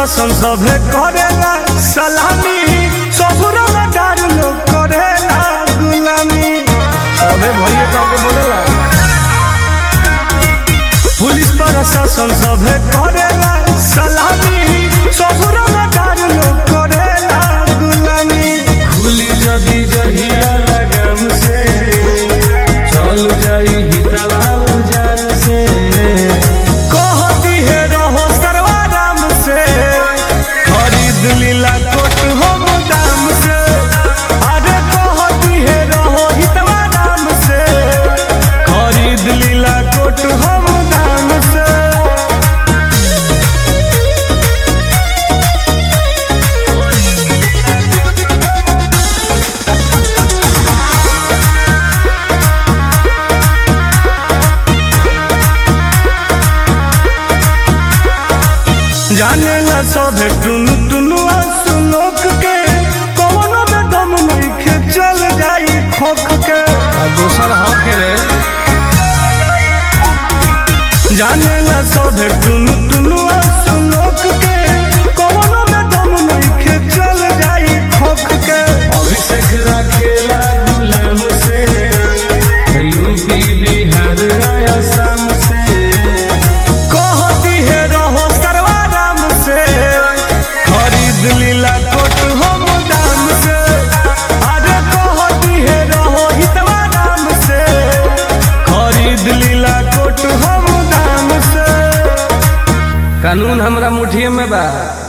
प्रशासन सभे करेला सलामी ससुरा में डार लोग करेला गुलामी सभे भैया काके बोलेला पुलिस प्रशासन सभे करेला सलामी ससुरा में डार लोग करेला गुलामी खुली जदी जहिया लगम से चल जाई हितला उजान से कहती है रहो सर्वाराम से खरीद लीला कोट हम दाम से अरे कहती है रहो हितवा दाम से खरीद लीला कोट हम दाम से जाने ला सभे टुनु टुनु सुनोक के कौनो में दम नइखे चल जाई खोख के आ दोसर हक रे जाने ला सभे टुनु टुनु सुनोक के कौनो में दम नइखे चल जाई खोख के अभिषेक राखेला गुलाम से यूपी बिहार असम से कहती है रहो सर्वाराम से खरीद लीला कोट हम दाम से अरे कहती है रहो हितवा दाम से खरीद लीला कोट हम दाम से कानून हमरा मुठिए में बा